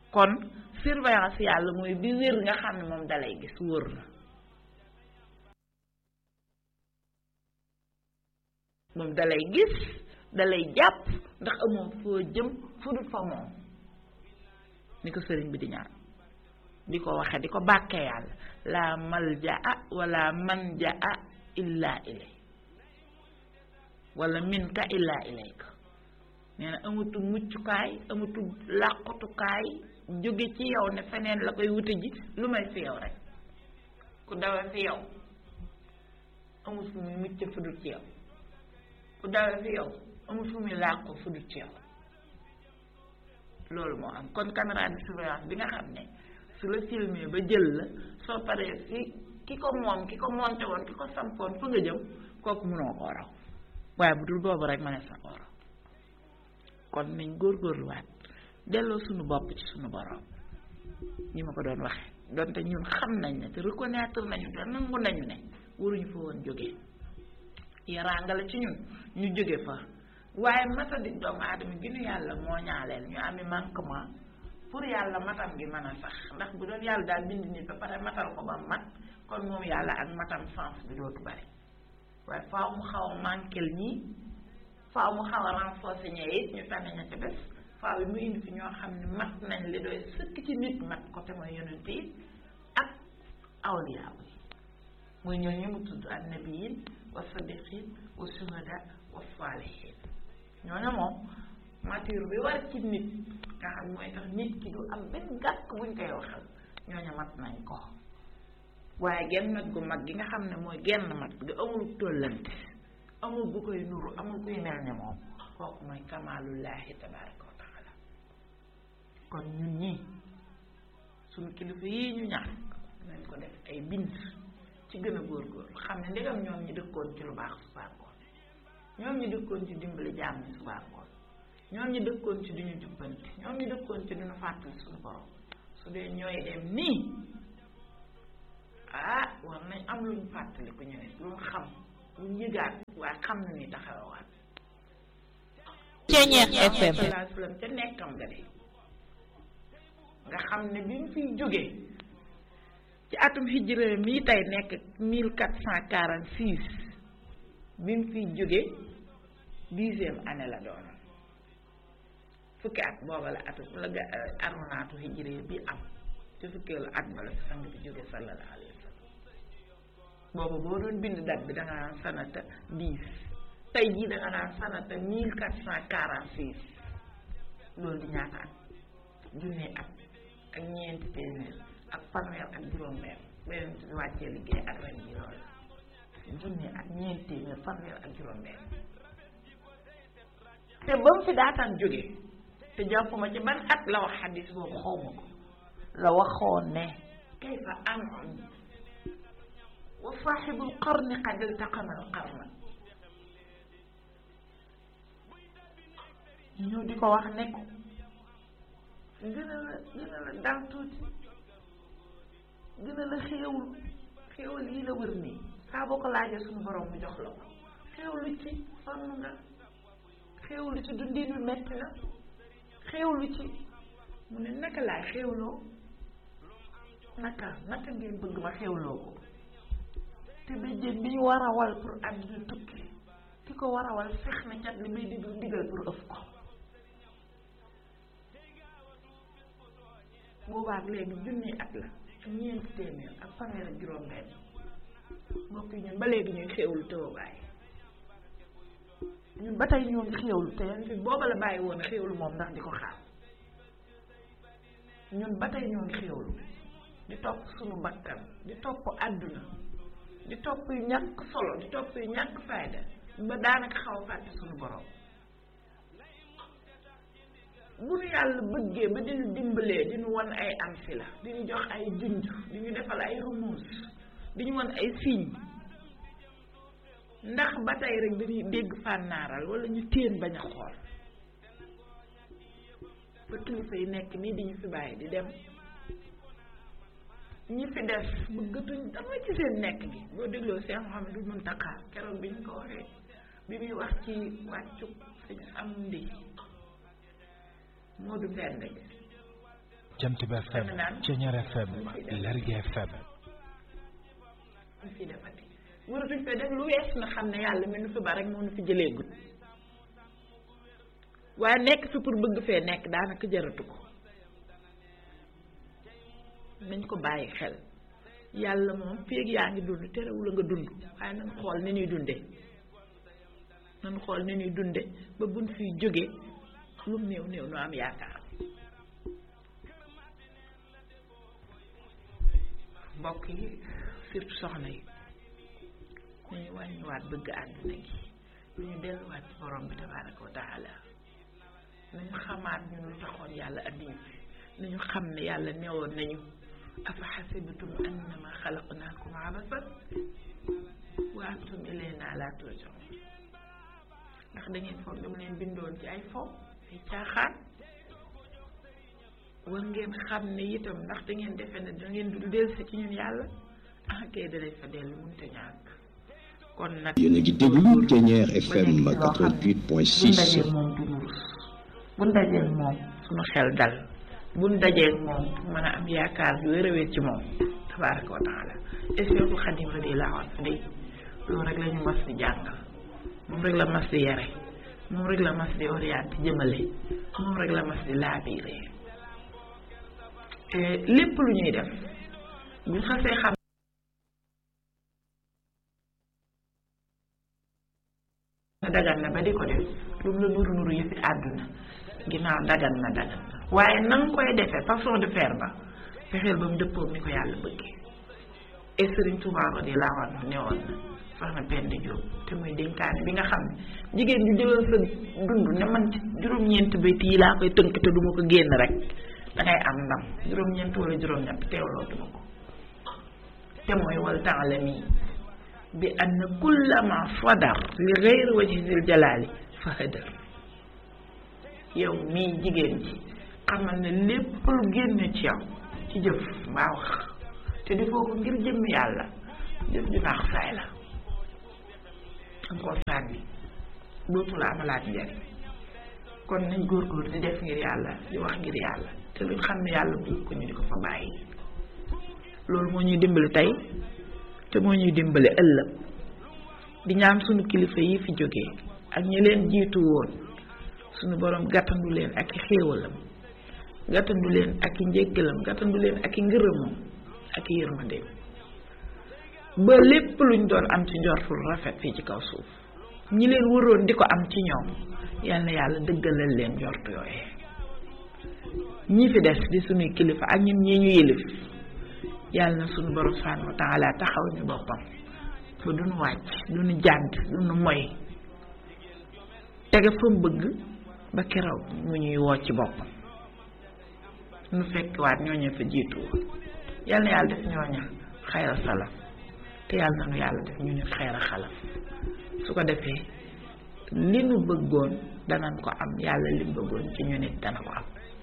kon surveillance yàlla mooy bi wér nga xam ne moom dalay gis wóor na moom dalay gis dalay jàpp ndax amoo foo jëm fu dul fa moom ni ko sëriñ bi di ñaan di ko waxe di ko bàkke yàlla la maljaa wala manjaa illa ilay wala minka illa ilayka nee na amatul muccukaay amatul làqutukaay jóge ci yow ne feneen la koy wute ji lu may fi yow rek ku dawe fi yow amul fu muy mucc fu dul ci yow ku dawe fi yow amul fu muy làqu fu dul ci yow loolu moo am kon caméra de surveillance bi nga xam ne su la filmé ba jël la soo paree fi ki ko moom ki ko monté woon ki ko sampoon fa nga jëm kooku mënoo koo raw waaye bu dul boobu rek ma ne sa koo raw kon nañ góorgóorluwaat delloo suñu bopp ci suñu borom ñi ma ko doon waxe donte ñun xam nañ ne te reconnaître nañu te nangu nañu ne waruñu fa woon jógee yaraanga la ci ñun ñu jóge fa waaye matadi doomu aadama gi nu yàlla moo ñaaleel ñu ami manquement pour yàlla matam gi mën a sax ndax bu doon yàlla daal bind nit ba pare matal ko ba mat kon moom yàlla ak matam sens bi dootu bari waaye faaw mu xaw a manquel ñii faaw mu xaw a renforcer ñee it ñu tànn ña ca des faaw yi mu indi fi ñoo xam ne mat nañ li doy sëkk ci nit mat ko te mooy yonent yi ak awliyaa yi muy ñoo ñu mu tudd annabiyin wa sadiqin wa suhada wa salihin ñooñu moom mature bi war ci nit nga xam mooy tax nit ki du am benn gàkk buñ koy waxal ñooñu mat nañ ko waaye genn mat gu mag gi nga xam ne mooy genn mat gi amul tollante amul bu koy nuru amul kuy mel ne moom kooku mooy kamaalullahi tabaraka wa taala kon ñun ñii suñu kilifa yii ñu ñaan nañ ko def ay bind ci gën a góorgóorlu xam ne ndegam ñoom ñi dëkkoon ci lu baax subaa ngoon ñoom ñi dëkkoon ci dimbali jaam ñi subaa ngoon ñoom ñi dëkkoon ci duñu jubbanti ñoom ñi dëkkoon ci duñu fàttali suñu borom su dee ñooy dem nii ah war nañ am luñ fàttali ku ñeneen luñ xam luñ yëgaat waaye xam na ni taxawaat Ceeñeex FM salaa sallam ca nekkam ga de nga xam ne bi mu fiy jógee ci atum hijra mii tey nekk mille quatre cent quarante six bi mu fiy jógee dixième année la doon fukki at booba la atu la ga arunaatu hijra bi am te fukkeelu at ba la fi sang bi jóge sallallahu alayhi wa sallam booba boo doon bind date bi da nga naan sanata dix tey jii da nga naan sanata mille quatre cent quarante six loolu di ñaata at junne at ak ñeenti téeméer ak fanweer ak juróom-benn beneen ci wàccee liggéey ak ren ji loolu junne ak ñeenti téeméer fanweer ak juróom-benn te ba mu fi daataan jóge te jàpp ma ci ban at la wax xadis boobu xaw ma ko la waxoon ne kayfa an'am wa saaxibul qarni qad iltaqama al qarna ñëw di ko wax ne ko gën a la gën a la dal tuuti gën a la xéewul xéewal yi la wër nii saa boo ko laajee suñu borom mu jox la ko xéewlu ci sonn nga xéewlu ci dundin wi metti na xéewlu ci mu ne naka laay xéewloo naka naka ngeen bëgg ma xéewloo ko te béjjén bi ñu war a wal pour àdduna tukki ki ko war a wal fex na cat li may diglu digal pour ëf ko boobaak léegi junni at la ñeenti téeméer ak fanweer ak juróom-benn mbokk yi ñun ba léegi ñuy xéewlu te woo bàyyi ñun ba tey ñoo ngi xéewlu te yan fi booba la bàyyi woon xéewlu moom ndax di ko xaar ñun ba tey ñoo ngi xéewlu di topp suñu bakkan di topp àdduna di topp yu ñàkk solo di topp yu ñàkk fayda ba daanaka xaw a fàtte suñu borom bu nu yàlla bëggee ba dinu dimbalee dinu wan ay am si la dinu jox ay junj diñu defal ay rumuus diñu wan ay signe ndax ba tey rek dañuy dégg fànnaaral wala ñu téen bañ a xool ba kilifa yi nekk nii di ñu fi bàyyi di dem ñi fi des bëggatuñ dama ci seen nekk gi boo dégloo Cheikh Mouhamadou Mountakha keroog bi ñu ko waxee bi muy wax ci wàccu suñu am ndi Moodu Mbend gi Jant bi FM Ceñeer FM Lergui FM ñu fi defati waratuñ fee def lu wees na xam ne yàlla mi nu fi ba rek moo nu fi jëlee gut waaye nekk fi pour bëgg fee nekk daanaka jaratu ko nañ ko bàyyi xel yàlla moom feeg yaa ngi dund terewul a nga dund waaye nañ xool ni ñuy dunde nañ xool ni ñuy dunde ba buñ fiy jóge lu mu néew néew nu am yaakaar mbokk yi surtout soxna yi nañu wàññiwaat bëgg àdduna gi nañu delluwaat ci borom bi tabaraka wa taala nañu xamaat ñun lu taxoon yàlla addiñu fi nañu xam ne yàlla newoon nañu afa xasibatum annama xalaqnaakum abasan wa antum ilayna la turjaun ndax da ngeen foog dama leen bindoon ci ay fo ay caaxaan war ngeen xam ne itam ndax da ngeen defe ne da ngeen du dellusi ci ñun yàlla ah kay danañ fa dellu mënut a ñàkk kon nag yéen a ngi déglu Ceñeer FM bu 88.6 dajee moom du rus bu dajee moom suñu xel dal bu dajee moom mën a am yaakaar yu wér a wér ci moom tabaraka wa taala et Seexul Xadim radiyallaahu anhu day loolu rek la ñu mas di jàngal moom rek la mas di yare moom rek la mas di orienté jëmale moom rek la mas di laabiire te lépp lu ñuy def buñ xasee xam na dagan na ba di ko def lu mu la nuru nuru yi fi àdduna ginnaaw dagan na dagan na waaye na nga koy defee façon de faire ba fexeel ba mu dëppoog ni ko yàlla bëggee et Serigne Touba radiyallaahu anhu ne woon na soxna Penda Diop te muy dénkaane bi nga xam ne jigéen ju jëlal sa dund ne man ci juróom-ñeent bayt yi laa koy tënk te duma ko génn rek dangay am ndam juróom-ñeent wala juróom-ñett teewloo duma ko te mooy wal taalami bi anna kullama fadar li gayri wajhi zil jalaali fa hadar yow mii jigéen ji xamal ne lépp lu génne ci yow ci jëf mbaa wax te di foo ko ngir jëmm yàlla jëf ju naax saay la danga koo sànni dootu la amalaat njariñ kon nañ góorgóor di def ngir yàlla di wax ngir yàlla te luñ xam ne yàlla bëgg ko ñu di ko fa bàyyi loolu moo ñuy dimbali tey te moo ñuy dimbali ëllëg di ñaan sunu kilifa yi fi jógee ak ñi leen jiitu woon sunu borom gàttandu leen ak i xéewalam gàttandu leen ak i njéggalam gàttandu leen ak i ngërëmam ak i yërmandeem ba lépp luñ doon am ci njortul rafet fii ci kaw suuf ñi leen waroon di ko am ci ñoom yal na yàlla dëggalal leen njortu yooyee ñi fi des di sunuy kilifa ak ñun ñii ñu yëlif yàlla na sunu borom subhaanahu wa taala taxaw ñu boppam ba duñu wàcc duñu jàdd duñu moy tege fa mu bëgg ba keroog mu ñuy woo ci boppam nu fekk waat ñooñu fa jiitu woon yal na yàlla def ñooña xayra salaf te yàlla na nu yàlla def ñu ñu xayra xalaf su ko defee li nu bëggoon danañ ko am yàlla li mu bëggoon ci ñu nit dana ko am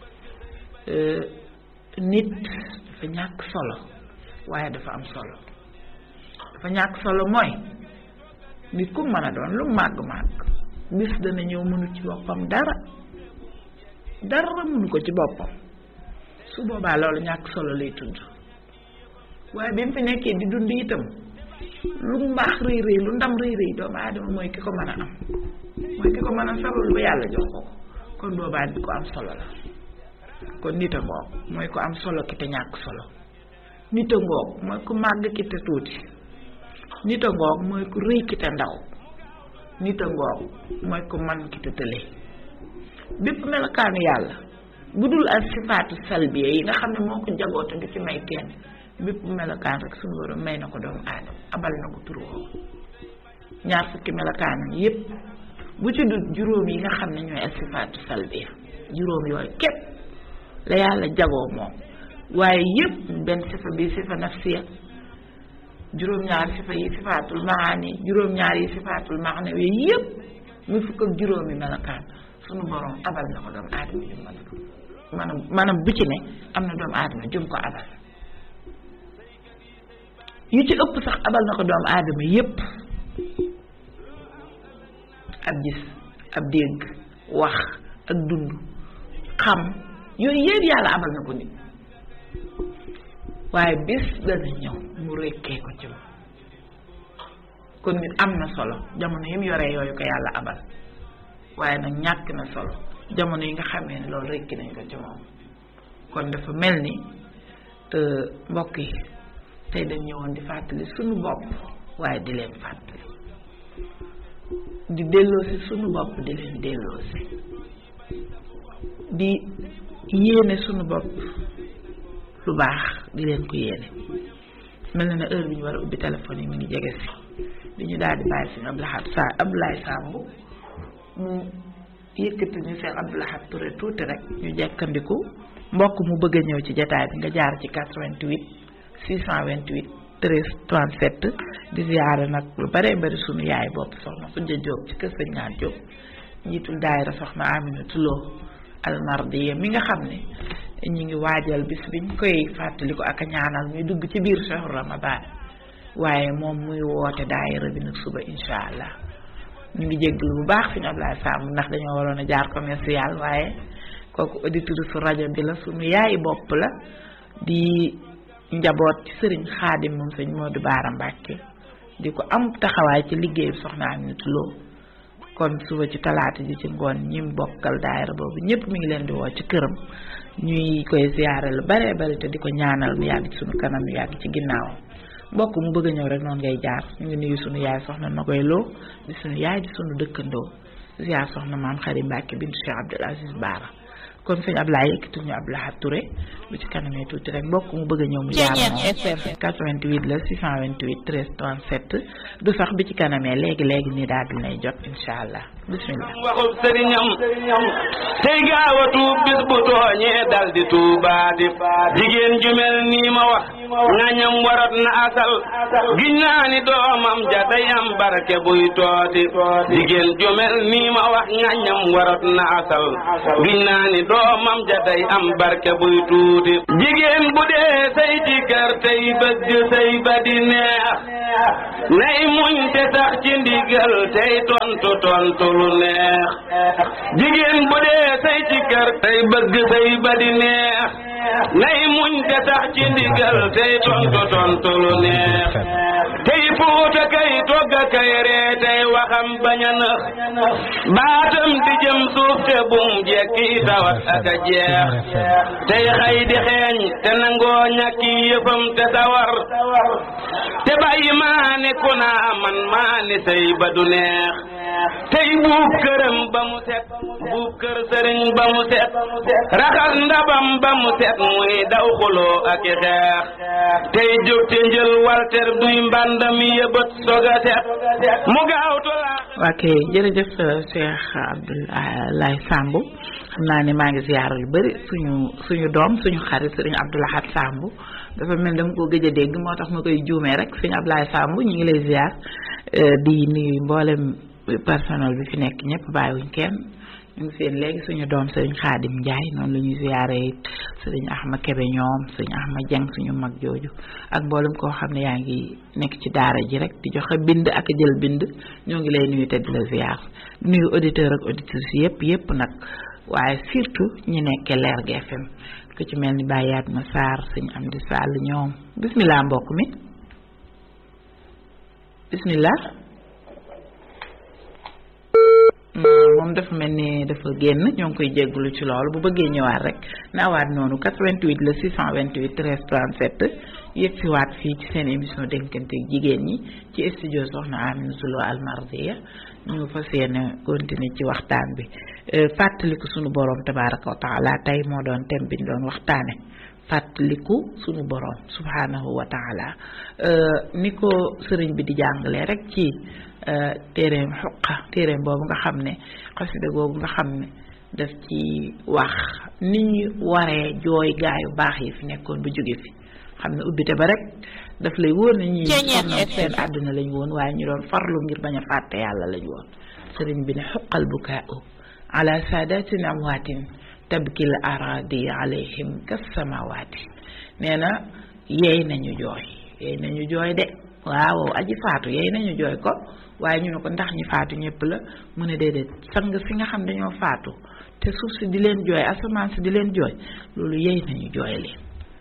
nit dafa ñàkk solo waaye dafa am solo dafa ñàkk solo mooy nit ku mën a doon lu màgg màgg bis dana ñëw mënu ci boppam dara dara mënu ko ci boppam su boobaa loolu ñàkk solo lay tudd waaye bi mu fi nekkee di dund itam lu mbaax rëy rëy lu ndam rëy rëy doomu aadama mooy ki ko mën a am mooy ki ko mën a sabal ba yàlla jox ko kon boobaa di ko am solo la kon nit a ngoog mooy ko am solo ki te ñàkk solo nit a ngoog mooy ku màgg ki te tuuti nit a ngoog mooy ku rëy ki te ndaw nit a ngoog mooy ku man ki te tële bépp melokaanu yàlla bu dul ak sifaatu salbiya yi nga xam ne moo ko jagoo te du ci may kenn bépp melokaan rek suñu borom may na ko doomu aadama abal na ko tur woowu ñaar fukki melokaanam yépp bu ci dul juróom yi nga xam ne ñooy ak sifaatu salbiya juróom yooyu képp la yàlla jagoo moom waaye yépp benn sifa bi sifa nafsiya juróom-ñaar sifa yi sifaatul maani juróom-ñaar yi sifaatul maana yooyu yépp muy fukk ak juróomi melokaan sunu borom abal na ko doomu aadama jum mën a maanaam maanaam bu ci ne am na doomu aadama jum ko abal yu ci ëpp sax abal na ko doomu aadama yépp ab gis ab dégg wax ak dund xam yooyu yépp yàlla abal na ko nit waaye bis dana ñëw mu rekkee ko ci moom kon nit am na solo jamono yi mu yoree yooyu ko yàlla abal waaye nag ñàkk na solo jamono yi nga xamee ne loolu rekki nañ ko ci moom kon dafa mel ni mbokk yi tey dañ ñëwoon di fàttali sunu bopp waaye di leen fàttali di delloosi sunu bopp di leen delloosi di yéene sunu bopp lu baax di leen ko yéene mel na ne heure bi ñu war a ubbi téléphone yi mi ngi jege si di ñu daal di bàyyi suñu Abdoulahat Sa Abdoulaye Samb mu yëkkati ñu seen Abdoulahat Touré tuuti rek ñu jekkandiku mbokk mu bëgg a ñëw ci jataay bi nga jaar ci 88 628 13 37 di ziyaare nag lu baree bari sunu yaay bopp soxna Khoudia Diop ci kër Sëñ Ñaan Diop njiitul daayira soxna Aminatu Lo almardiya mi nga xam ne ñi ngi waajal bis biñ koy fàttaliku ak a ñaanal muy dugg ci biir shahru ramadan waaye moom muy woote daayira bi nag suba insha allah ñu ngi jégglu bu baax suñu Ablaye Samb ndax dañoo waroon a jaar commercial waaye kooku auditrice su rajo bi la suñu yaay bopp la di njaboot ci sëriñ xaadim moom sëñ Modou Baara Mbàkke di ko am taxawaay ci liggéey soxna Aminatu Lo kon suba ci talaata ji ci ngoon ñi mu bokkal daayira boobu ñëpp mi ngi leen di woo ci këram ñuy koy ziyaare lu bare bari te di ko ñaanal mu yàgg ci sunu kanam mu yàgg ci ginnaawam mbokk mu bëgg a ñëw rek noonu ngay jaar ñu ngi nuyu sunu yaay soxna Nogoy Lo di sunu yaay di sunu dëkkandoo ziyaar soxna maam Xari Mbàkke bintu Cheikh Abdoul Aziz Baara kon sëñ Ablaye yëkkati ñu Abdoulahat Touré bu ci kanamee tuuti rek mbokk mu bëgg a ñëw mu jaar FM 88 la 628 13 37 du sax bi ci kanamee léegi léegi nii daal di lay jot incha allah bismillah waxub sëriñam tey gaaw a tuub bis bu tooñee dal di tuubaati jigéen ju mel nii ma wax ngañam warat na asal giñ naa ni doomam ja day am barke buy tooti jigéen ju mel nii ma wax ngañam warat na asal giñ naa ni doomam ja day am barke buy tuuti jigéen bu dee say ci kër tey bëgg say ba di neex nay muñ te sax ci ndigal tey tontu tontu lu neex jigéen bu dee say ci kër tey bëgg say ba di neex nay muñ te sax ci ndigal tey tontu tontu lu neex tey fuuta kay togga kay ree tey waxam bañ a nëx baatam di jëm suuf te bum jekki tawat ak a jeex tey xay di xeeñ te nangoo ñàkki yëfam te sawar te bàyyi maa ne ku naa man maa ni say ba du neex tey buub këram ba mu set buub kër sëriñ ba mu set raxas ndabam ba mu set muy daw xuloo ak i xeex tey jóg te njël walter duy mbàndam yëbët soga set mu gaaw tolaa ok jërëjëf Cheikh Abdoulaye Samb xam naa ne maa ngi ziyaara lu bari suñu suñu doom suñu xarit sëriñ Abdoulahat Samb dafa mel dama ko gëj a dégg moo tax ma koy juumee rek sëriñ Abdoulaye Samb ñu ngi lay ziyaar di nuyu mboolem personnel bi fi nekk ñëpp bàyyiwuñ kenn ñu ngi seen léegi suñu doom sëriñ Xaadim Njaay noonu la ñuy ziyaare it sëriñ Ahma Kebe ñoom sëriñ Ahma Jeng suñu mag jooju ak mboolem koo xam ne yaa ngi nekk ci daara ji rek di joxe bind ak jël bind ñoo ngi lay nuyu te di la ziyaar nuyu auditeur ak auditrices yëpp yëpp nag waaye surtout ñi nekkee Lergui FM ku ci mel ni Bayaat Ma Sarr sëñ Amdi Sall ñoom bismillah mbokk mi bismillah moom dafa mel ni dafa génn ñoo ngi koy jégglu ci loolu bu bëggee ñëwaat rek naawaat noonu 88 la 628 13 37 yëg si waat fii ci seen émission dénkante jigéen ñi ci studio Soxna Aminata Lo Almardiya ñu fas yéene continuer ci waxtaan bi fàttaliku sunu borom tabaraka wa taala tey moo doon thème bi ñu doon waxtaane fàttaliku sunu borom subhanahu wa taala ni ko sëriñ bi di jàngalee rek ci téereem xuqa téereem boobu nga xam ne xasida boobu nga xam ne daf ci wax ni ñu waree jooy gaayu baax yi fi nekkoon bu jóge fi xam ne ubbite ba rek daf lay wóor ne ñi sonnoon seen àdduna lañ woon waaye ñu doon farlu ngir bañ a fàtte yàlla lañ woon sëriñ bi ne xuqal bukaau ala saadatin amwaatin tabkil aradi alayhim kas samawaati nee na yeey nañu jooy yeey nañu jooy de waaw aji faatu yeey nañu jooy ko waaye ñu ne ko ndax ñi faatu ñëpp la mu ne déedéet sang si nga xam dañoo faatu te suuf si di leen jooy asamaan si di leen jooy loolu yeey nañu jooy leen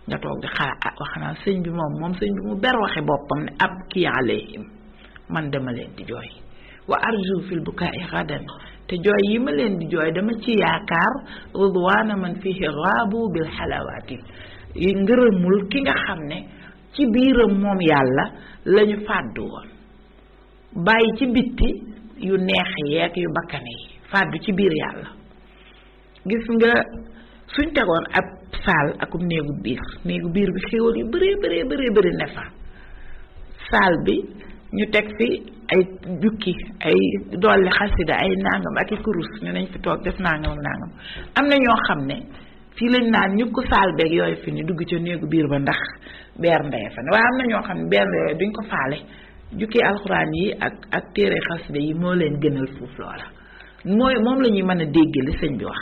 nga toog di xaar ah wax naa sëñ bi moom moom sëñ bi mu ber waxe boppam ne ab kii alayhim man dama leen di jooy wa arju fil bukaai gadan te jooy yi ma leen di jooy dama ci yaakaar ridwaana man fihi raabu bil xalawaati yi ngërëmul ki nga xam ne ci biiram moom yàlla lañu fàddu woon bàyyi ci bitti yu neex yeeg yu bakkane yi fàddu ci biir yàlla gis nga suñ tegoon ab saal akum néegu biir néegu biir bi xéwal yu bëree bëree bëree bëri ne fa saal bi ñu teg fi ay jukki ay dolli xasida ay nangam ak i kurus ñu nañ fi toog def nangam ak nangam am na ñoo xam ne fii lañ naan ñu ko saal beeg yooyu fi ni dugg ca néegu biir ba ndax beer ndeye fa ne waaye am na ñoo xam ne beer ndeye duñ ko faale jukki alxuraan yi ak ak téere xasida yi moo leen gënal fuuf loola mooy moom la ñuy mën a dégg li sëñ bi wax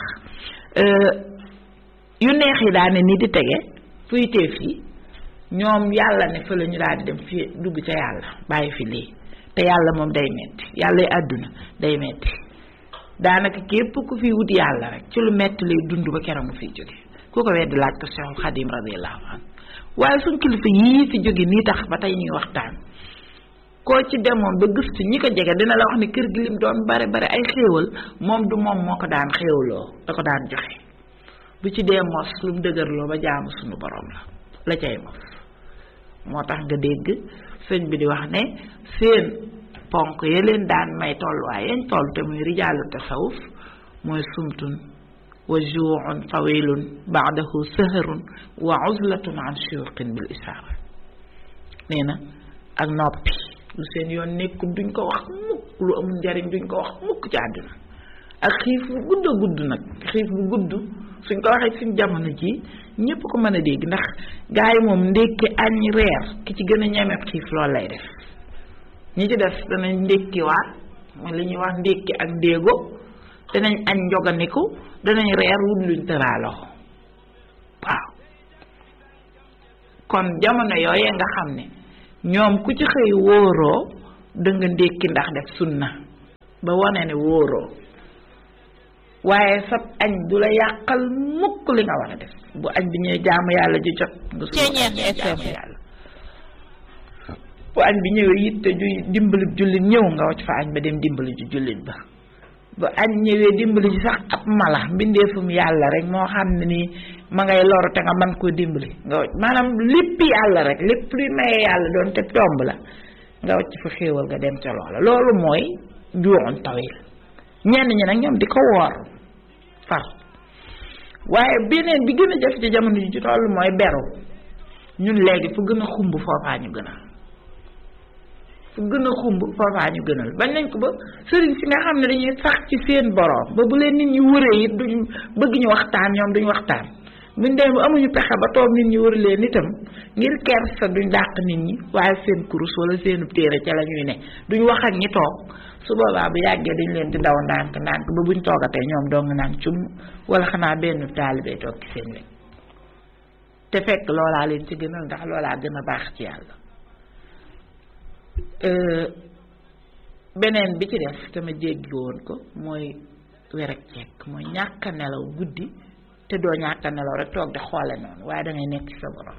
yu neex yi daane ni di tege fuy teef yi ñoom yàlla ne fa la ñu daal di dem fi dugg ca yàlla bàyyi fi lii te yàlla moom day metti yàlla àdduna day metti daanaka képp ku fi wut yàlla rek ci lu metti lay dund ba keroog mu fiy jóge ku ko weddi laaj ko Cheikhul Xadim radiyallahu anhu waaye suñ kilifa yii fi jóge nii tax ba tey ñuy waxtaan koo ci demoon ba gëstu ñi ko jege dina la wax ne kër gi lim doon bare bare ay xéewal moom du moom moo ko daan xéewloo da ko daan joxe bu ci dee mos lu mu dëgërloo ba jaamu suñu borom la la cay mos moo tax nga dégg sëñ bi di wax ne seen ponk ya leen daan may tolluwaay yañ toll te muy rijaalu tasawuf mooy sumtun wa juucun tawilun baadahu saharun wa uzlatun an shuyuqin bil isaara nee na ak noppi lu seen yoon nekkul duñ ko wax mukk lu amul njariñ duñ ko wax mukk ci àdduna ak xiif bu gudd a gudd nag xiif bu gudd suñ ko waxee suñ jamono ji ñépp ko mën a dégg ndax gars yi moom ndékki añ reer ki ci gën a ñeme xiif loolu lay def ñi ci def danañ ndékkiwaat mooy li ñuy wax ndékki ak ndéego danañ añ njoganiku danañ reer wut luñ tëraaloo waaw kon jamono yooyee nga xam ne ñoom ku ci xëy wóoroo da nga ndékki ndax def sunna ba wane ne wóoroo waaye sab añ du la yàqal mukk li nga war a def bu añ bi ñëwee jaamu yàlla ji jot nga suñu jaamu yàlla bu añ bi ñëwee yitte ju dimbali jullit ñëw nga wacc fa añ ba dem dimbali ju jullit ba bu añ ñëwee dimbali ji sax ab mala mbindeefum yàlla rek moo xam ne nii ma ngay loru te nga mën koo dimbali nga wacc maanaam lépp yàlla rek lépp luy maye yàlla doon te tomb la nga wacc fa xéewal nga dem ca loola loolu mooy juuxoon tawil ñenn ñi nag ñoom di ko woor far waaye beneen bi gën a jafe ci jamono ji ci toll mooy beru ñun léegi fu gën a xumb foofaa ñu gënal fu gën a xumb foofaa ñu gënal bañ nañ ko ba sëriñ si nga xam ne dañuy sax ci seen boroom ba bu leen nit ñi wëree it duñ bëgg ñu waxtaan ñoom duñ waxtaan buñ demee bu amuñu pexe ba toog nit ñi wër leen itam ngir kersa duñ dàq nit ñi waaye seen kurus wala seenu téere ca la ñuy ne duñ wax ak ñi toog su boobaa bu yàggee dañ leen di daw ndànk ndànk ba buñ toogatee ñoom dong naan cum wala xanaa benn taalibe toog ci seen wet te fekk loolaa leen ci gënal ndax loolaa gën a baax ci yàlla beneen bi ci def dama jéggi woon ko mooy werek cekk mooy ñàkk a nelaw guddi te doo ñàkk a nelaw rek toog di xoole noonu waaye dangay nekk ci sa borom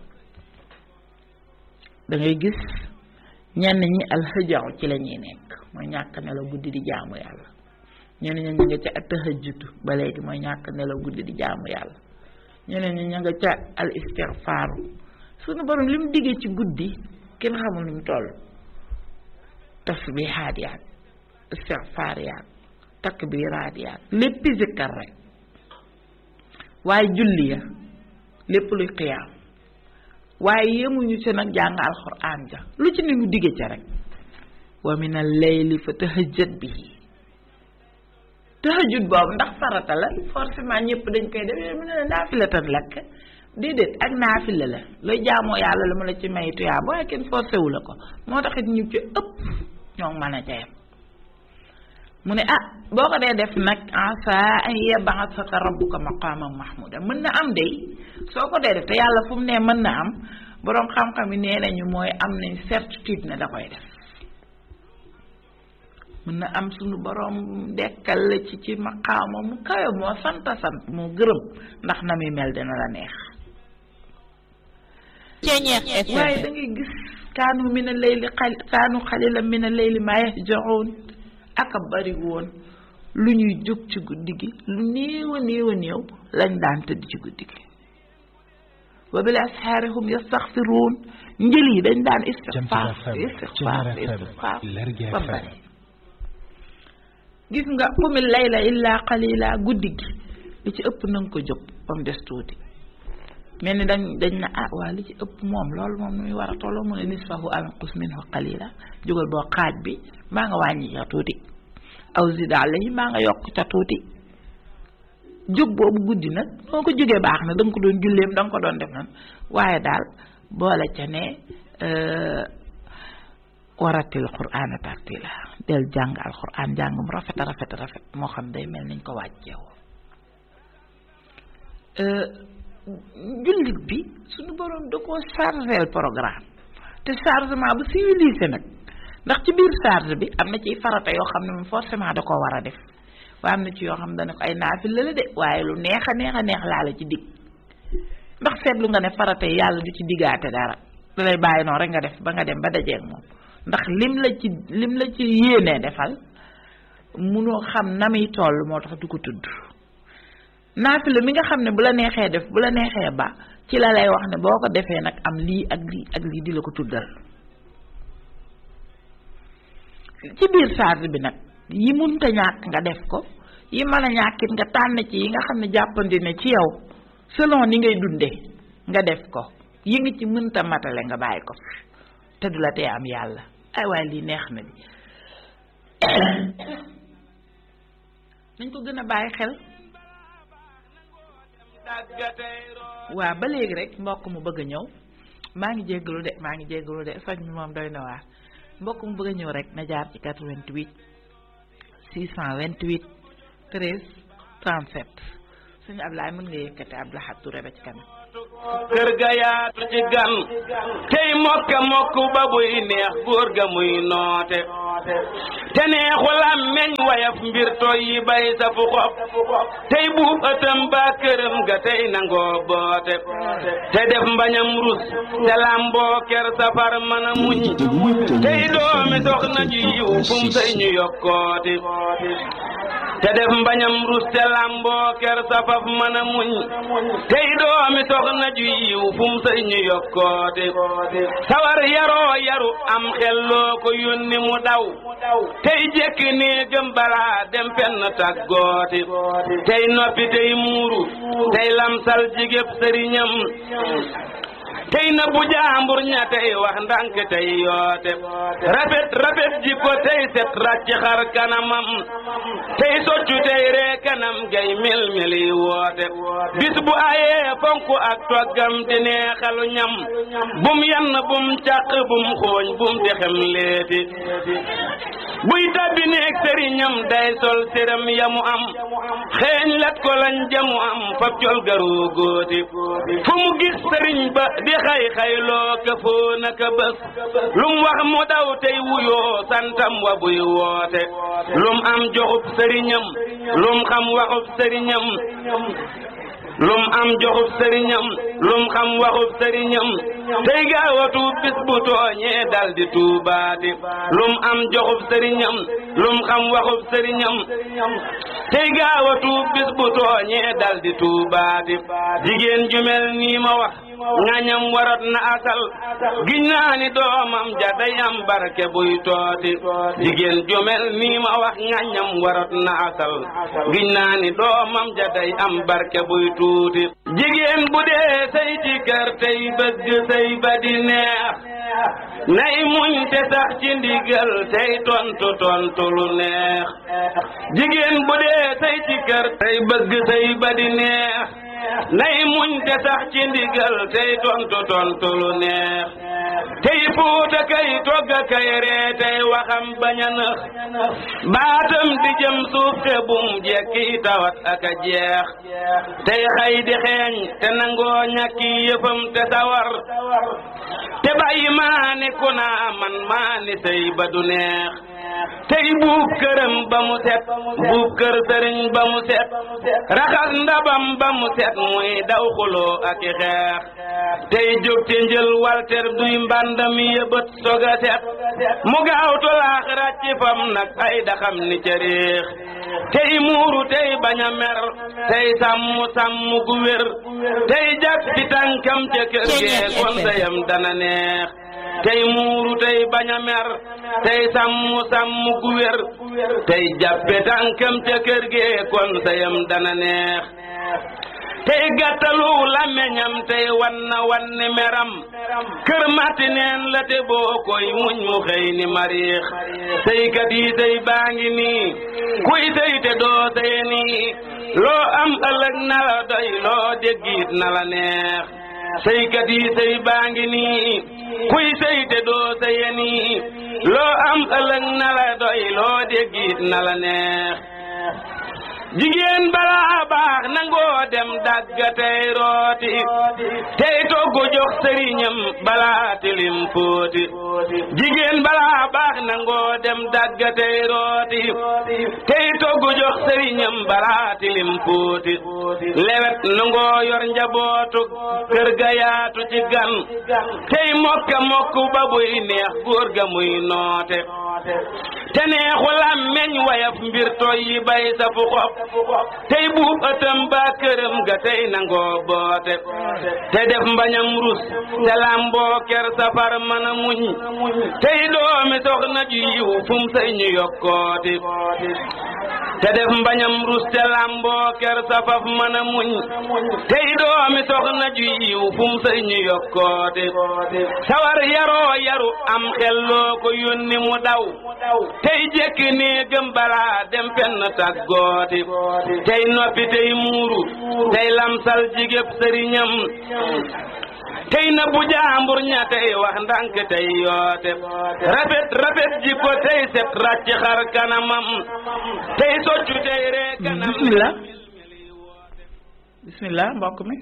dangay gis ñenn ñi alxëjaw ci la ñuy nekk mooy ñàkk nelaw guddi di jaamu yàlla ñeneen ñi ñu nga ca tahajjudu ba léegi mooy ñàkk nelaw guddi di jaamu yàlla ñeneen ñi ñu nga ca al istigfaaru sunu borom li mu diggee ci guddi kenn xamul nu mu toll tasbihaat yaat istigfaar yaat takbiraat yaat léppi zikkar rek waaye julli ya lépp luy xiyaam waaye yemuñu ci nag jàng alxuraan ja lu ci ne mu digge ca rek wa min al layli fa tahajjat bihi tahajjud boobu ndax farata la forcément ñëpp dañ koy def mu ne la naafila tan lakk déedéet ak naafila la looy jaamoo yàlla la mu la ci may tuyaa waaye kenn forcé wu la ko moo taxit ñu ci ëpp ñoo mën a ca yem mu ne ah boo ko dee def nag asa an yab'athaka rabbuka maqaman mahmuda mën na am day soo ko dee def te yàlla fu mu ne mën na am boroom xam-xam yi nee nañu mooy am nañ certitude ne da koy def mën na am suñu boroom dekkal la ci ci maqaama mu kawe moo sant sant moo gërëm ndax na muy mel dina la neex Ceñeex FM waaye da ngay gis kaanu min a layli xal kaanu xalilan min a layli maa yahjaun aka bari woon lu ñuy jóg ci guddi gi lu néew a néew a néew lañ daan tëdd ci guddi gi wa bil ashaari hum yastaxfiruun njël yi dañ daan istixfaar FM, istixfaar Ceñeer FM, istixfaar Lergui ba FM. bari gis nga qumil layla illaa qalila guddi gi li ci ëpp na nga ko jóg ba mu des tuuti mel ni dañ dañ na ah waa li ci ëpp moom loolu moom nu muy war a tolloo mu ne nisfahu aw inqus minhu qalila jógal boo xaaj bi maa nga wàññi ca tuuti aw zid alayhi maa nga yokk ca tuuti jóg boobu guddi nag noo ko jógee baax na da nga ko doon julleem da nga ko doon def nan waaye daal boole ca ne euh, waratil qur'aana tartila del jàng alquran jàng mu rafet a rafet a rafet moo xam day mel niñ ko wàcceewoo jullit bi suñu boroom da koo chargeel programme te chargement bu civilisé nag ndax ci biir charge bi am na ciy farata yoo xam ne moom forcément da koo war a def waaye am na ci yoo xam ne dana ko ay naafil la de waaye lu neex a neex a neex laa la ci dig ndax seetlu nga ne farata yi yàlla du ci diggaate dara da lay bàyyi noonu rek nga def ba nga dem ba dajeeg moom ndax lim la ci lim la ci yéenee defal munoo xam na muy toll moo tax du ko tudd naafila mi nga xam ne bu la neexee def bu la neexee ba ci la lay wax ne boo ko defee nag am lii ak lii ak lii di la ko tuddal ci biir charge bi nag yi munta ñàkk nga def ko yi mën a ñàkkit nga tànn ci yi nga xam ne jàppandi ne ci yow selon ni ngay dunde nga def ko yi nga ci mënta matale nga bàyyi ko fi te du la tee am yàlla ay waaye lii neex na bi nañ ko gën a bàyyi xel waa ba léegi rek mbokk mu bëgg a ñëw maa ngi jéggalu de maa ngi jéggalu de soñ mi moom doy na waar mbokk mu bëgg a ñëw rek na jaar ci 88 628 13 37 suñu Ablaye mën nga yëkkate Abdoulaye Touré ba ci kanam kër ga yaatu ci gan tey mokka mokk ba buy neex góor ga muy noote te neexul am meñ wayaf mbir toy yi bay sa fu xob tey buub ëttam ba këram ga tey nangoo boote te def mbañam rus te lamboo ker safar mën a muñ tey doomi soxna ju yiw fum sëy ñu yokkooti te def mbañam rus te lamboo ker safaf mën a muñ tey doomi soxna ju yiw fum sëy ñu yokkoote sawar yaroo yaru am xelloo ko yónni mu daw tey jekki néegam balaa dem fenn tàggooti tey noppi tey muuru tey lamsal jigéb sëriñam tey na bu jaambur ña tey wax ndànk tey yoote rafet rafet jikko tey set ràcc xar kanamam tey soccu tey ree kanam gay mil mili woote bis bu ayee fonk ak toggam di neexalu ñam bum yann bum càq bum xooñ bum dexem leeti buy tabbi neeg sëriñam day sol séram yamu am xeeñ lat ko lañ jamu am fab col garu góoti fu mu gis sëriñ ba di xay xayloo ka foo naka bés lum wax mu daw tey wuyoo santam wa buy woote lum am joxub sëriñam lum xam waxub sëriñam lum am joxub sëriñam lum xam waxub sëriñam tey gaawatu bis bu tooñee dal di tuubaati lum am joxub sëriñam lum xam waxub sëriñam tey gaawatu bis bu tooñee dal di tuubaati jigéen ju mel nii ma wax ngañam warat na asal giñ naa ni doomam ja day am barke buy tooti jigéen ju mel nii ma wax ngañam warat na asal giñ naa ni doomam ja day am barke buy tuuti jigéen bu dee say ci kër tey bëgg say ba di neex nay muñ te sax ci ndigal tey tontu tontu lu neex jigéen bu dee say ci kër tey bëgg say ba di neex nay muñ te sax ci ndigal tey tontu tontu lu neex tey fuuta kay togga kay ree tey waxam bañ a nëx baatam di jëm suuf te bum jekki tawat ak a jeex tey xay di xeeñ te nangoo ñàkki yëfam te sawar te bàyyi maani ku naa man maani sëy ba du neex tey buub këram ba mu set buub kër sëriñ ba mu set raxas ndabam ba mu set muy daw xuloo ak i xeex tey jóg te njël walter duy mbàndam yëbët soga set mu gaaw tolaax ràcc fam nag ay daxam ni ca réex tey muuru tey bañ a mer tey sàmm sàmm gu wér tey jag ci tànkam ca kër gee kon sayam dana neex tey muuru tey bañ a mer tey sàmm sàmm gu wér tey jàppe tànkam ca kër gee kon sayam dana neex tey gàttalu làmmeñam tey wan na wan ni meram kër matti neen la te boo koy muñ mu xëy ni mariix sëykat yi sëy baa ngi nii kuy sëy te doo sëye nii loo am ëllëg na la doy loo déggit na la neex sëykat yi sëy baa ngi nii kuy sëy te doo sëye nii loo am ëllëg na la doy loo déggit na la neex jigéen balaa baax nangoo dem dagga tey rooti tey togg jox sëriñam balaa tilim fóoti jigéen balaa baax nangoo dem dagga tey rooti tey togg jox sëriñam balaa tilim fóoti lewet nangoo yor njabootu kër ga yaatu ci gan tey mokka mokk ba buy neex góor ga muy noote te neexu làmmeñ wayaf mbir toy yi bay sa fu xob tey buub ëttam ba këram ga tey nangoo boote te def mbañam rus te làmboo ker safar mën a muñ tey doomi soxna ju yiw fum say ñu yokkooti te def mbañam rus te làmboo ker safaf mën a muñ tey doomi soxna ju yiw fum say ñu yokkooti sawar yaroo yaru am xel loo ko yónni mu daw tey jekki néegam balaa dem fenn tàggooti tey noppi tey muuru tey lamsal jigéb sëriñam tey na bu jaambur ña tey wax ndànk tey yoote rafet rafet jikko tey set ràcc xar kanamam tey soccu tey ree kanam bismillah bismillah mbokk mi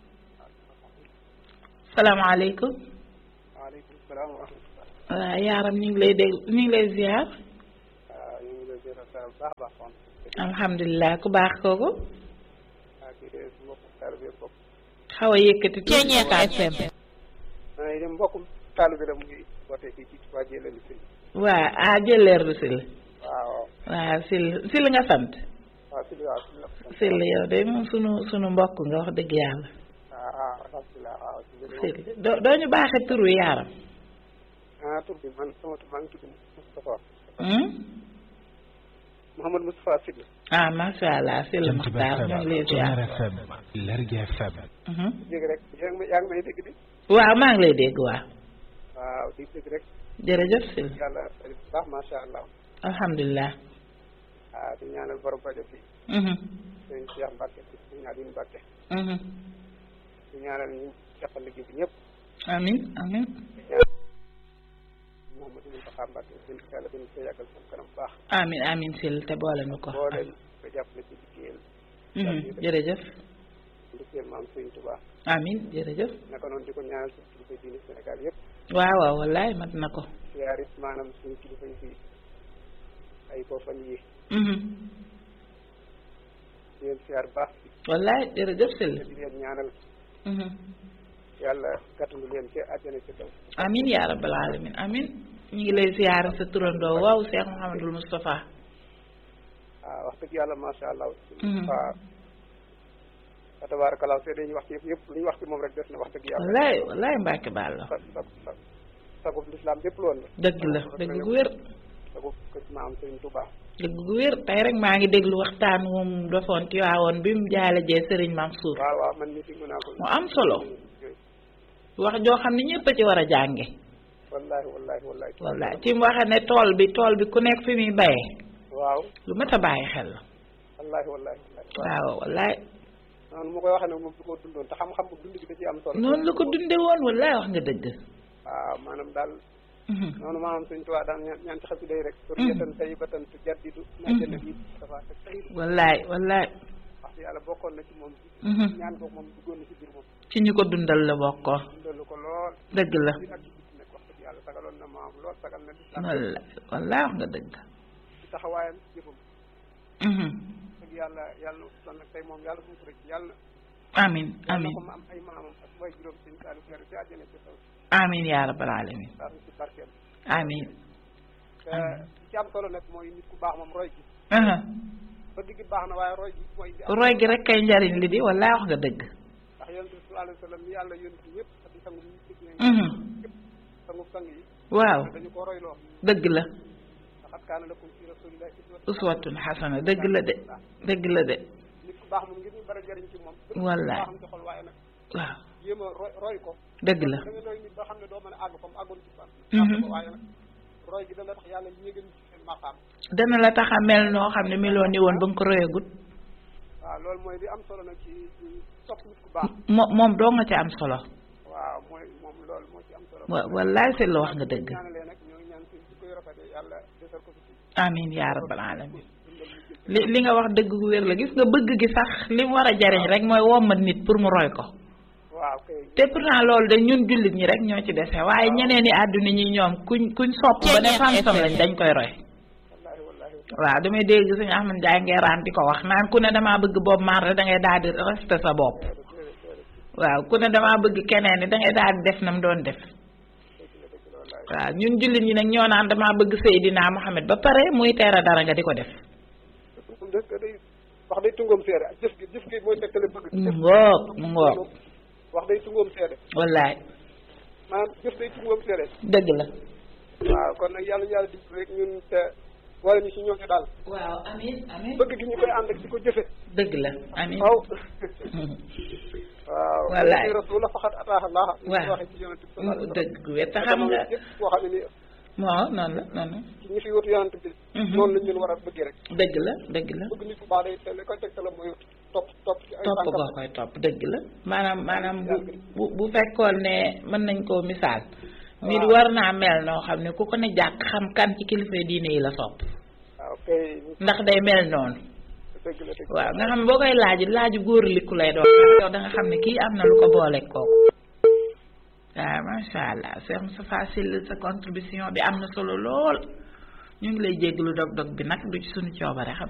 salaamaaleykum waaleykum salaam wa rahmatulah. waaw yaaram ñu ngi lay dégg ñu ngi lay ziar waaw ñu ngi lay ziar bu baax a baax soxna. alhamdulilah ku baax kooku waaw kii de su mbokkum taalibe bi bopp. xaw a yëkkati tuuti Ca FM maa ngi dem mbokkum taalibe la mu ngi woote fii ci Touba Jëlali Sil. waa ah jëleer du sil waaw waaw sil sil nga sant waaw Sil waaw Sil la. sil yow de moom sunu sunu mbokk nga wax dëgg yàlla waaw waaw alhamdulilah waaw. sil doo doo ñu baaxee tur wi yaaram ah tur bi man sama tur maa ngi tudd Moustapha. hmm? Mouhamad Moustapha Sil. ah macha allah sil Jant bi Muxtaar ñu ngi lay FM ziar Ceñeer FM Lergui FM Mhm. dégg rek yaa ngi may yaa ngi may dégg di. waaw maa ngi lay dégg waaw waaw di dégg rek jërëjëf sil yàlla bu baax macha allah. alhamdulilah waaw di ñaanal borom rajo bi Mhm. sëñ Cheikh Mbacke sëñ Aliou Mbacke. Mhm. di ñaanal ñu jàppal liggéey bi ñëpp. amin amin Mouhamadou Moustapha Mbacke sëñ yàlla dañu koy yàggal sama kanam bu baax. amin amin sil te boole nu ko boo leen ko jàppale ci liggéeyal Mhm. jërëjëf liggéeyal maam Sëriñ Touba amin jërëjëf naka noonu di ko ñaanal suñu kilifa diine Sénégal yëpp waaw waaw wallaay mat na ko siyaar it maanaam suñu kilifa yi fi ay ko fan yi Mhm. di leen siyaar baax wallaay jërëjëf sil di leen ñaanal Mhm. yàlla gàttandu leen ci àjjana ci kaw amin yaa rabbal alamin amin ñu ngi lay ziyaara sa turandoo waaw Cheikh Mouhamadul Moustapha waaw wax dëgg yàlla macha allah Mhm. waaw wa tabarakallah see dañuy wax ci yëpp yëpp lu ñu wax ci moom rek def na wax dëgg yàlla wallaay wallaay Mbàkke baal la sa sa sa sagub lislaam lépp loolu la dëgg la dëgg gu wér sagub kër maam Sëriñ Touba dëgg gu wér tey rek maa ngi déglu waxtaan moom defoon ci waawoon bi mu jaale jee Serigne Mansour waaw waaw man mii déglu naa ko mu am solo wax joo xam ne ñëpp a ci war a jànge wallahi wallahi wallahi wallaay ci mu waxe ne tool bi tool bi ku nekk fi muy bayee waaw lu mat a bàyyi xel la wallahi wallahi wallahi waaw wallaay noonu mu koy waxee nag moom du ko dundoon te xam-xam bu dund gi da ci am solo noonu la ko dunde woon wallaay wax nga dëgg waaw maanaam daal Mhm. noonu maanaam suñ tuwaa daan ñaan ñaan ci xasi day rek pour Mhm. yetan tay batan tu jaddidu na jënd bi dafa te tey wallaay wallaay wax dëgg yàlla bokkoon na ci moom Mhm. ñaan boobu moom duggoon na ci biir moom ci ñu ko dundal la bokkoo dundalu ko lool dëgg la ci ak ci biti nag wax dëgg yàlla sagaloon na maam lool lool sagal na lislaam walla wallaay wax nga dëgg ci taxawaayam jëfam Mhm. dëgg yàlla yàlla na son nag tey moom yàlla bu mu ko rëcc yàlla amin yàlla amin ko ma am ay maamam ak way juróom seen saalu leer ci àjjana ci taw amin yaa rabbal alamin saa ci barkeem amin te li ci am solo nag mooy nit ku baax moom roy gi aha bëgg gi baax na waaye roy gi mooy di am roy gi rek kay njariñ li di wallaay wax nga dëgg ndax yonent bi sallallahu alayhi wa sallam yàlla yonent ñëpp ak di sangu ñu gis ne Mhm. ñëpp sangu sang yi waaw dañu ko royloo dëgg la laqad kaana lakum fi rasulillahi uswatun xasana dëgg la de dëgg la de nit ku baax moom ngir ñu bari jariñ ci moom bëgg Wallaay. baaxam ci xol waaye nag waaw jéem a roy roy ko dëgg la da nga roy nit ba xam ne doo mën a àgg fa mu àggoon ci fan Mhm. àgg ko waaye nag roy gi dana tax yàlla yéegal ci seen maqaam dana la tax a mel noo xam ne meloo ni woon ba nga ko royagut waaw loolu mooy li am solo nag ci ci sopp nit ku baax mo- moom doo nga ci am solo waaw mooy moom loolu moo ci am solo wa wallaay si la wax nga dëgg ñaanalee nag ñoo ngi ñaan seen ci koy rafetee yàlla desal ko fi amin yaa rabbal alamin dundal ñu jël li li nga wax dëgg gu wér la gis nga bëgg gi sax li mu war a jariñ rek mooy wommat nit pour mu roy ko waaw kay te pourtant loolu de ñun jullit ñi rek ñoo ci dese waaye ñeneen i àdduna ñi ñoom kuñ kuñ sopp ba ne fansam lañ dañ koy roy wallaahi wallaahi waaw damay dégg suñu Ahmad Njaay ngeeraan di ko wax naan ku ne damaa bëgg boobu maar da ngay daal di resté sa bopp waaw ku ne damaa bëgg keneen ni da ngay daal di def nam doon def waaw ñun jullit ñi nag ñoo naan damaa bëgg Seydina Muhammad ba pare muy teera dara nga di ko def moom da day wax day tungoom seede ak jëf gi jëf gi mooy tegtale bëgg mu ngoog mu ngoog wax day tungoom seede wallaay maanaam jëf day tungoom seede dëgg la waaw kon nag yàlla yàlla di rek ñun te wala ñu si ñooñu daal waaw amin amin bëgg gi ñu koy ànd ak di ko jëfe dëgg la amin waaw waaw Wallaay. ci rasul la faxat ataax allah ñu waaw. ko waxee ci yonent bi sallallahu alayhi wa sallam. dëgg gu wér te te xam jamono nga yëpp boo xam ne ni moo noonu la noonu ci ñi fi wutu yonent bi Mhm. noonu lañ leen war a bëggee rek dëgg la dëgg la bëgg nit ku baax day te li koy tegtale mooy topp topp ci ay topp tànkam goo koy topp dëgg la maanaam maanaam bu bu bu fekkoon ne mën nañ koo misaal nit Waaw. war naa mel noo xam ne ku ko ne jàkk xam kan ci kilifa diine yi la sopp waaw kay ndax day mel noonu dëgg la dëgg waaw nga xam ne boo koy laaj laaju góor liku lay doon yow da nga xam ne kii am na lu ko booleeg kooku waaw macha allah Cheikh Moustapha Syll sa contribution bi am na solo lool ñu ngi lay jéggalu dog dog bi nag du ci suñu coobare xam